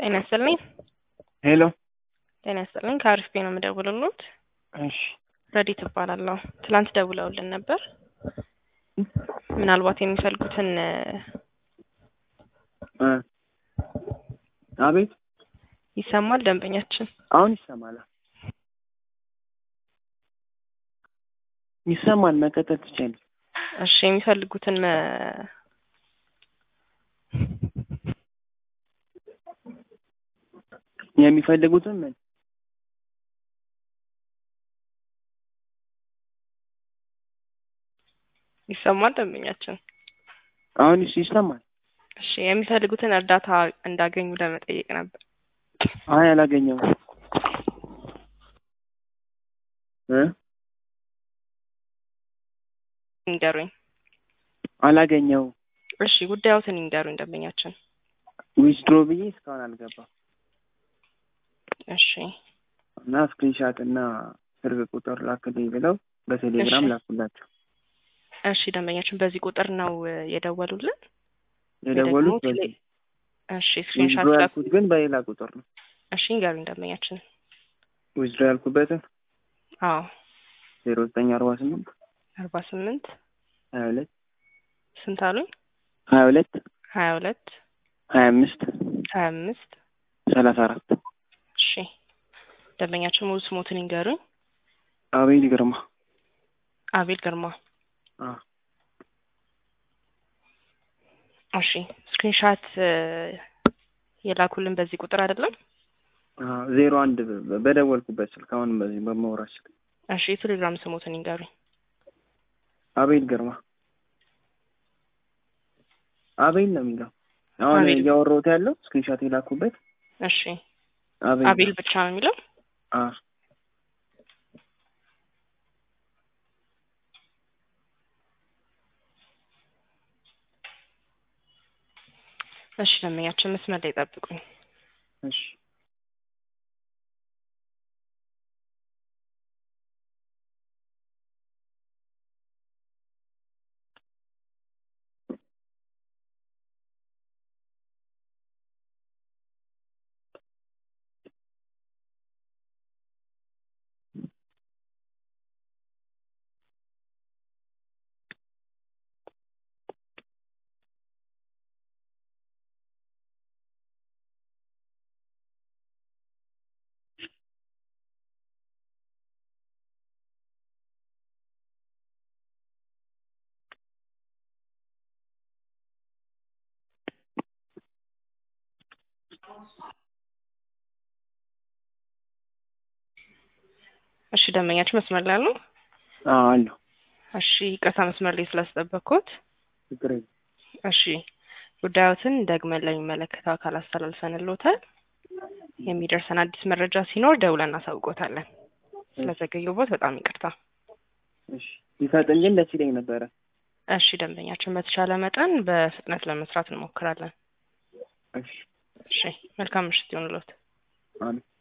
ጤና ይስጥልኝ። ሄሎ ጤና ይስጥልኝ። ከአሪፍ ቤት ነው የምደውልልዎት። እሺ ረዲት እባላለሁ። ትላንት ደውለውልን ነበር። ምናልባት የሚፈልጉትን እ አቤት ይሰማል ደንበኛችን? አሁን ይሰማል ይሰማል መቀጠል ትችያለሽ እሺ የሚፈልጉትን መ- የሚፈልጉትን ምን ይሰማል ደንበኛችን? አሁን እሺ ይሰማል እሺ የሚፈልጉትን እርዳታ እንዳገኙ ለመጠየቅ ነበር። አይ አላገኘሁም እ ይንገሩኝ። አላገኘሁም እሺ ጉዳዮትን ይንገሩኝ ደንበኛችን። ዊዝድሮ ብዬ እስካሁን አልገባም እሺ እና ስክሪንሻት እና ስልክ ቁጥር ላክልኝ ብለው በቴሌግራም እሺ። ላኩላቸው እሺ ደንበኛችን በዚህ ቁጥር ነው እ, የደወሉልን? የደወሉት ወይ ደግሞ በዚህ እሺ ስክሪንሻት ዊዝድሮ ላኩ። ያልኩት ግን በሌላ ቁጥር ነው እሺ ይንገሩኝ ደንበኛችን። ዊዝድሮ ያልኩበትን አዎ ዜሮ ዘጠኝ አርባ ስምንት አርባ ስምንት ሀያ ሁለት ስንት አሉኝ? ሀያ ሁለት ሀያ ሁለት ሀያ አምስት ሀያ አምስት ሰላሳ አራት እሺ ደንበኛችን ሙሉ ስሞትን ይንገሩኝ። አቤል ግርማ አቤል ግርማ። አ እሺ ስክሪንሻት እ, የላኩልን በዚህ ቁጥር አይደለም? አ ዜሮ አንድ በ- በደወልኩበት ስልክ አሁንም በዚህ በማውራት ስልክ እሺ የቴሌግራም ስሞትን ይንገሩኝ። አቤል ግርማ አቤል ነው የሚለው አሁን አቤል። እያወራሁት ያለው ስክሪንሻት የላኩበት እሺ አቤል አቤል ነው። ብቻ ነው የሚለው? አ እሺ ደንበኛችን መስመር ላይ ጠብቁኝ። እሺ እሺ ደንበኛችን መስመር ላይ አሉ? አ አለሁ እሺ ይቅርታ መስመር ላይ ስላስጠበቅኩት። ችግር የለም እሺ ጉዳዮትን ደግመን ለሚመለከተው አካል አስተላልፈንልዎታል። የሚደርሰን አዲስ መረጃ ሲኖር ደውለን እናሳውቆታለን። ስለዘገየቦት በጣም ይቅርታ። እሺ ቢፈጥን ግን ደስ ይለኝ ነበረ እሺ ደንበኛችን በተቻለ መጠን በፍጥነት ለመስራት እንሞክራለን። እሺ እሺ መልካም ምሽት ይሁንልዎት። አሜን